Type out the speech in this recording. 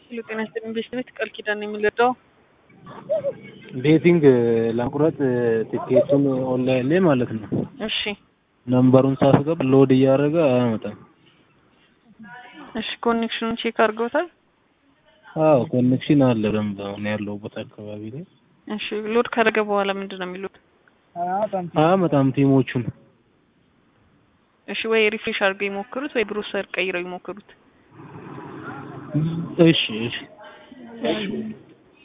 ሄሎ ጤና ይስጥልኝ ቤት ቃል ኪዳን ነው የሚለዳው ቤቲንግ ለመቁረጥ ቲኬቱን ኦንላይን ላይ ማለት ነው። እሺ ነምበሩን ሳስገባ ሎድ እያደረገ አያመጣም። እሺ ኮኔክሽኑን ቼክ አድርገውታል? አዎ ኮኔክሽን አለ በደንብ አሁን ያለሁበት አካባቢ ላይ እሺ ሎድ ካደረገ በኋላ ምንድን ነው የሚሉት? አያመጣም ቲሞቹን። እሺ ወይ ሪፍሬሽ አድርገው ይሞክሩት ወይ ብሮሰር ቀይረው ይሞክሩት። እሺ እሺ